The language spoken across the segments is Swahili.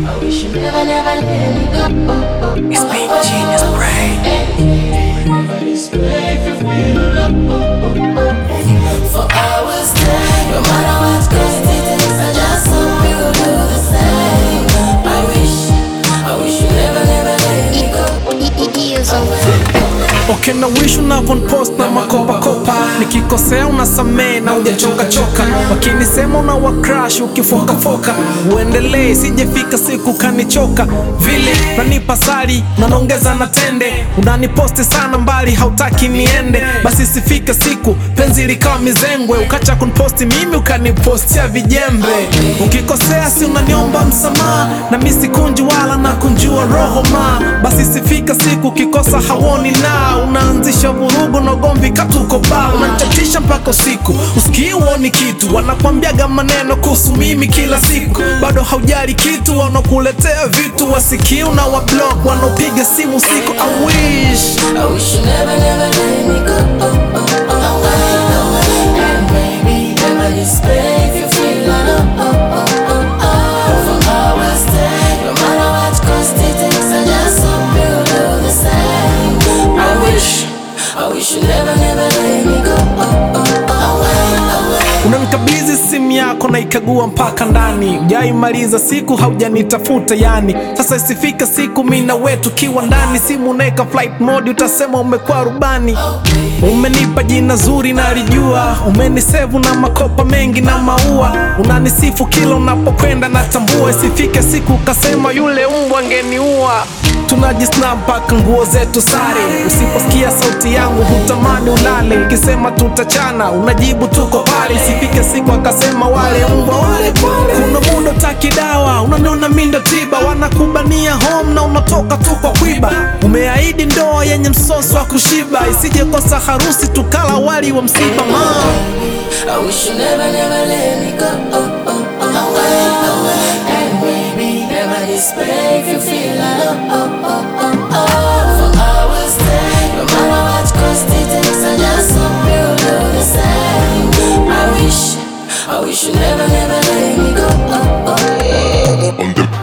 I wish you never, never let me go. It's been genius brain. Everybody's brave if we For hours there, no matter what cost it is, I just hope you will do the same. I wish, I wish you never, never let me go. Ears on Okay, na wish unavonpost na makopakopa, nikikosea unasamee na ujachoka choka, wakinisema una wa crush ukifokafoka, uendelee sijefika siku kanichoka vile unanipa sali unanaongeza na tende, unaniposti sana mbali hautaki niende, basi sifike siku penzi likawa mizengwe, ukacha kunposti mimi ukanipostia vijembe, ukikosea si unaniomba msamaha, na mi sikunji wala na kunjua roho ma, basi sifika siku ukikosa hawoni na unaanzisha vurugu na ugomvi katuko ba unanichatisha mpaka usiku usikii uoni kitu wanakwambiaga maneno kuhusu mimi kila siku bado haujali kitu wanakuletea vitu wasikii una wablok wanaopiga simu siku I wish I wish you never, never let me go. And maybe never despair if you feel alone. For hours there, no matter what cost it takes, I just hope you do the same. I wish, I wish you never, never let me go. unanikabidhi simu yako na ikagua mpaka ndani ujaimaliza siku haujanitafuta yani sasa isifika siku mina wetu kiwa ndani simu unaeka flight mode utasema umekuwa rubani umenipa jina zuri nalijua umenisevu na makopa mengi na maua unanisifu kila unapokwenda natambua isifike siku ukasema yule mbwa angeniua tunajisna mpaka nguo zetu sare usiposikia sauti yangu hutamani ulale ukisema tutachana unajibu tuko pale isifike siku akasema wale mbwa wale pale kuna muda taki dawa unaniona mindo tiba wanakubania home na unatoka tu kwa kwiba umeahidi ndoa yenye msoso wa kushiba isije kosa harusi tukala wali wa msiba ma I wish you never, never let me go. And maybe never despair if you feel alone. For hours there, no matter what cost it takes, I just hope you do the same. I wish, I wish you never, never let me go. on the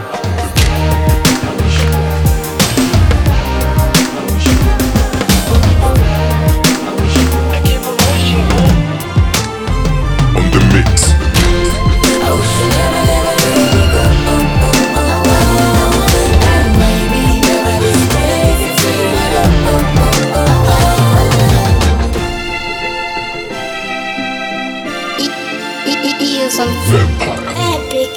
on the mix. I wish you never, never let me go. And maybe never despair if you feel alone. ears on Vampire. epic.